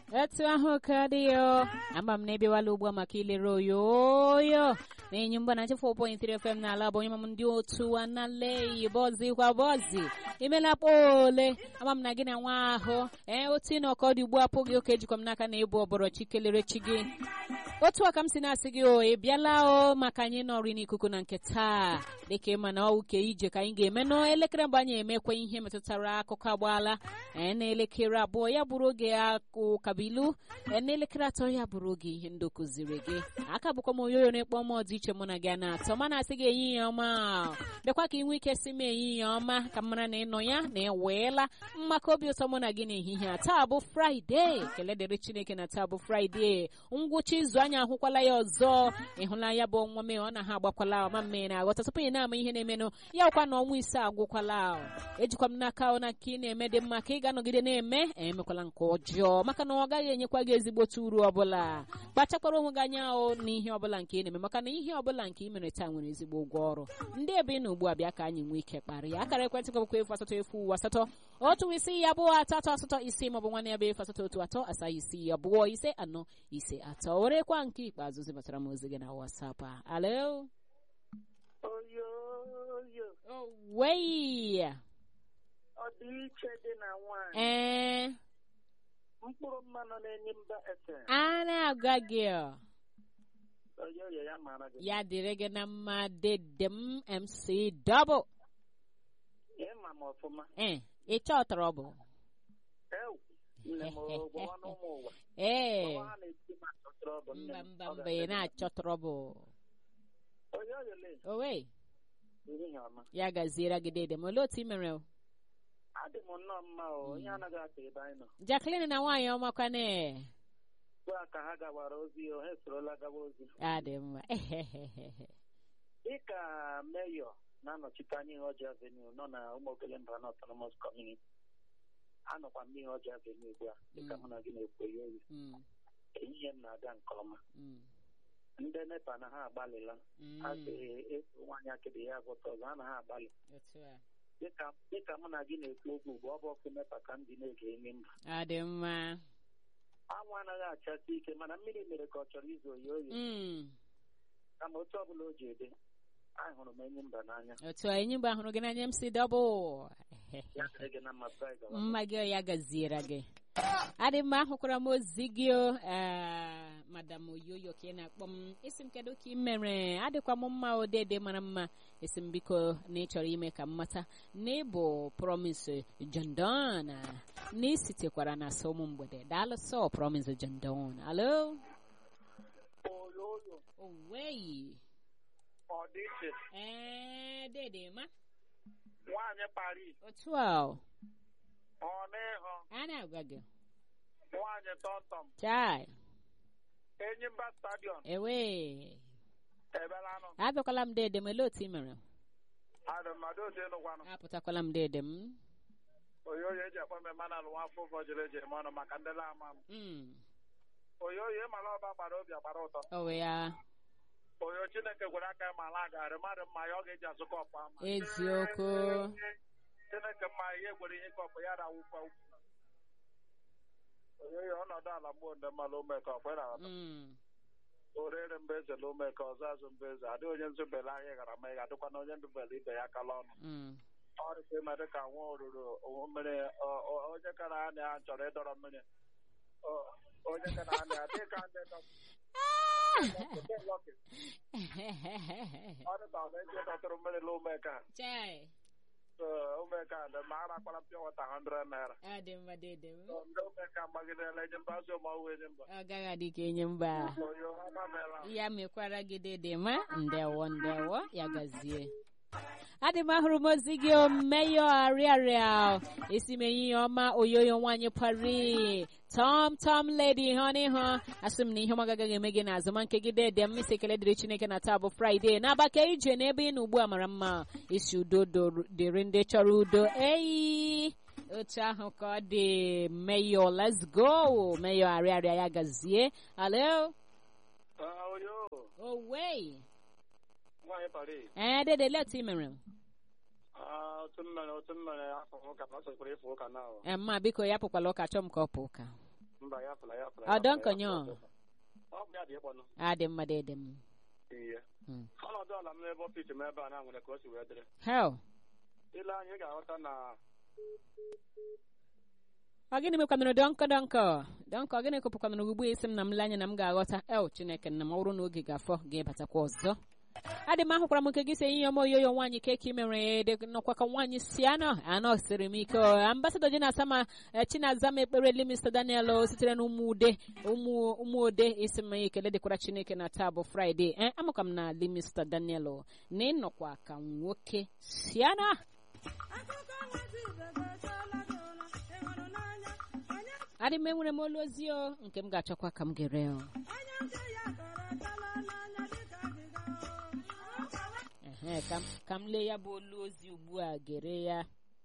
etu ahụ ka dị yo ama m na-ebiwala ugbu a maka ilere oyoyo na-enyi mgba na 4.3 FM n'ala bụ onye mam ndị otu analeyi bọzi kwa bọzi imela kpole ama m na gị na nwa ahụ ee otu ị na ọkọ dị ugbu a pụghị oke jikwa m n'aka na ịbụ ọbọrọ chi kelere chi gị otu a ka m si na-asị gị o ị bịala o maka anyị nọrị n'ikuku na nke taa dịka ịma na ọwụ ke ije ka anyị ga-eme n'elekere mgbe anyị emekwa ihe metụtara akụkọ agbaala ee n'elekere abụọ ya bụrụ oge akụ kabilu ee n'elekere atọ ya bụrụ oge ihe ndị kụziri gị aka bụkwa m oyoyo na-ekpọ m ọdị iche mụ na gị na-atọ mana asị gị ehihie ọma bịakwa ka ị nwee ike si m ehihie ọma ka m mara na ịnọ ya na ịweela mmakọ obi ụtọ mụ na gị n'ehihie a taa bụ fraịde kele dịrị chineke na taa bụ fraịde ngwụcha izu anyị ahụkwala ya ọzọ ịhụla ya bụ ọnwa mee ọ na ha agbakwala ọma mme na aghọta tupu ị na-ama ihe na-emenụ ya ọkwa na ọnwa ise agwụkwala ejikwa m n'aka na ka ị na-eme dị mma ka ị ga-anọgide na-eme emekwala nke ọjọọ maka na ọ gaghị enyekwa gị ezigbote uru ọbụla kpachakwara onwe gị anya ahụ na ihe ọbụla nke ị na-eme maka na ihe ọbụla nke ị mere taa nwere ezigbo ụgwọ ọrụ ndị ebe ị na ugbu a bịa ka anyị nwee ike kparịa akara ekwentị gọbụkwa efu asatọ efu uwe asatọ otu isi ya abụọ atọ atọ asatọ isi maọbụ nwanne ya bụ efu asatọ otu atọ asaa isi abụọ ise anọ ise atọ werekwa nke ikpeazụ zibatara m ozi gị na wasapụ a alo oyoyo wei ọdịiche dị na nwanyị ee mkpụrụ mmanụ na-enye mba ese a na-agwa gị ọ, oyoyo ya mara gị ya dịrị gị na mma dede m mc double ịma m ọfụma ee ịchọ ọtọrọ bụ ewu nne m gbawa n'ụmụ ụwa ee Gbawa ha na-eti ma chọtara ọ bụ nne mba m. mba Ọ mba ga-adị ị mma. na-achọtọrọ bụ oyoyo le owe ehihie ọma ya gaziere gị dede m olee otu ị mere o? adị m nnọọ mma o onye anaghị atọ ebe anyị nọ Jacqueline na nwaanyị ọmakwane ugbu a ka ha gawara ozi o ha esorola gawa ozi adị mma dịka meyọ na-anọchite anya ihe ọjọọ avenue nọ na ụmụokele mba na autonomous community anọkwa m n'ihe ọjọọ avenue ugbu a dịka Mm. mụ na gị na-ekwu ya oyi Mm, ehihie m na-aga nke ọma mm, ndị nepa na ha agbalịla mm. ha ga-efu nwaanyị akịdị ya bụta ọzọ ha na ha agbalị Otu a. dịka dịka mụ na gị na-ekwu okwu ugbu ọ bụ ọkụ nepa ka m dị na-ege enyi mba adị mma anwụ anaghị achasị ike mana mmiri mere ka ọ chọrọ izu oyi oyi Mm, kama otu ọbụla o ji ede ahụrụ m enyi mba n'anya otu a enyi mgbe hụrụ gị n'anya m si dọbụl ya dịrị gị na mma praị gawa mma gị ya gaziere gị adị mma ahụkwara m ozi gị o ee, madam oyoyo ka ị na-akpọ m isi m kedu ka ị mere adịkwa m mma odede mara mma esi m biko na ị chọrọ ime ka m mata na ịbụ promise jondon na isitekwara na asọ ụmụ mgbede daalụ sọ promise jondon alo oyoyo oweyi ọ dị iche ee dede ma nwaanyị Paris otu a o, ọ n'ịhụ a na-agwa gị nwaanyị tọmtọm chai enyimba stadiọm ewe ebelanụ abịakwala m dede m ele otu ị mere adị mmadụ otu ịnụkwanụ apụtakwala m dede m oyoyo eji akpọ mme mana alụ nwafọ ụfọ jiri eji eme ọnụ maka ndị na-ama m Mm, oyoyo ịmala ọba gbara obi agbara ụtọ ọ wụ ya oyo chineke gwere aka ya ma ala garị mmadụ mma ya ọ ga-eji azụ kọpụ ama eziokwu chineke mma ihe gwere ihe kọpụ ya rawụkwa ukwu oyoyo ọnọdụ ala mgbo ndị mmadụ ume ka ọkwe na Mm, orere mba eze na ume ka ọzọ azụ mba eze adịghị onye nzubele ahịa gara ma ị ga-adịkwa na onye ndubele ibe ya akala ọnụ mm, ọ dịka ime dịka nwa oruru mmiri ọ- ọ- onye kara anya ya chọrọ ịdọrọ mmiri Ọ- onye kara anya ya dịka ndị dọ- ọ dịka ọ na-eji dọtụrụ mmiri na umeka chai umeka dị ma a rakwara pịa wata 100 naira ọ dị mma dede m So, ndị umeka gbagidela enye mba azụ ma ọwụ enye mba ọ gaghị adị ka enye mba oyo ha gbamela ya mekwara gị dede ma ndewo ndewo ya gazie adị m ahụrụ m ozi gị o meyọ arịarịa esi m enyi ya ọma oyoyo nwaanyị pari tom tom lady hụ n'ihu asị m na ihe ọma agaghị eme gị n'azụ ma nke gị dede m isi ekele dịrị chineke na taa bụ fraịde n'abaka ije n'ebe ị nọ ugbu a mara mma isi udo do- dịrị ndị chọrọ udo eyi otu ahụ ka ọ dị meyọ let's go meyọ arịarịa ya gazie alo Ah, oyo owei nwaanyị Paris ee dede let ị mere Ah, otu mmere otu mmere afọ ụka ma ọ sọkwara ịfụ ụka na ahụ Ee, mma biko ya pụkwala ụka chọọ m ka ọ pụ ụka mba ya fụla ya fụla Ọ dọnkonyo. ọ bụ ya dị ịkpọnụ adị mma dị m ihe Mm. ọnọdụ ala m n'ebe ọfisi m ebe a na nwere ka o si wee dịrị hel ile anya ị ga-aghọta na ọ gịnị mekwanụrụ dọnkọ dọnkọ dọnkọ gịnị kụpụkwanụrụ ugbu a isi m na m lee anya na m ga-aghọta el chineke na m ọ bụrụ na oge ga-afọ ga-ebatakwa ọzọ adị m ahụkwara m nke gị si ihe ọma oyoyo nwaanyị keki mere dị nọkwa ka nwaanyị si anọ anọ siri m ike ambasadọ ji na-asa ma eh, chinaza m ekpere limista daniel o sitere na ụmụ ude ụmụ ụmụ ode isi m ekele dịkwara chineke na taa bụ fraịde ee amụka m na limista daniel o, na ịnọkwa ka nwoke si anọ adị m enwere m olu ozi o nke m ga-achọkwa ka m gere o Ehe, ka m- ka m lee ya bụ olu ozi ugbu a gere ya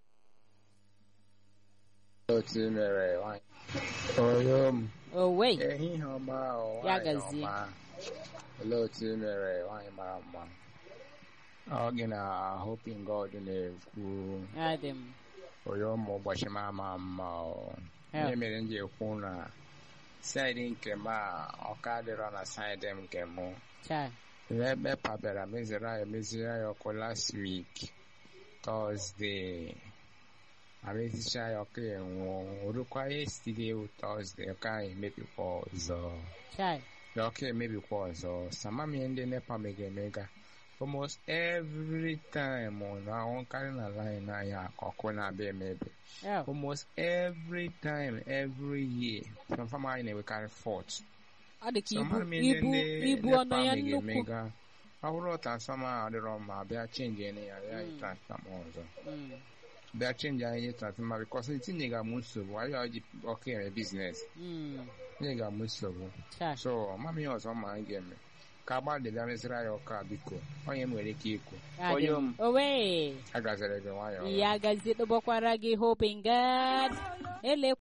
otu i mere nwanyị onye m owei ehihie ọma o, Ya nwanyị gazie. ọma. olee otu i mere nwanyị mara mma ọ gị na hoping god na-ekwu adị m onye ụmụ ụbọchị m ama mma o. Ya. ihe mere m ji ekwu na saịdị nke m a ọka dịrọ na saịdị m nke mụ cha ebe pabịara meziri ya emeziri ya ọkụ last week tọzdee amezicha ya ọkụ enwụọ orukwa yesterday wụ tọzdee ọka ahụ emebikwa ọzọ cha ya ọkụ emebikwa ọzọ samamie ndị nepa mega emega almost every time ọ na-ahụkarị na line anya ọkụ na-abịa emebi el almost every time every year transformer anyị na-enwekarị fault ọ dị ka So, ibu mara m ihe ibu ndị ibu NEPA ọnụ ya mega nnukwu emega. ọ bụrụ transfọma a adịrọ mma bịa chenji ya ya ya Mm. transfọma ọzọ Mm, bịa chenji anyị transfọma bikọs etinyega m nsogbu anyị ọji ọkụ eme biznes mm, tinyega m nsogbu cha so ọmam ihe ọzọ ma anyị ga-eme ka agbalị bịa meziri anyị ọkụ a biko onye m nwere ike ikwu adị onye m m owei agaziri gị nwayọọ ya gazi tụbọkwara gị hoping god ele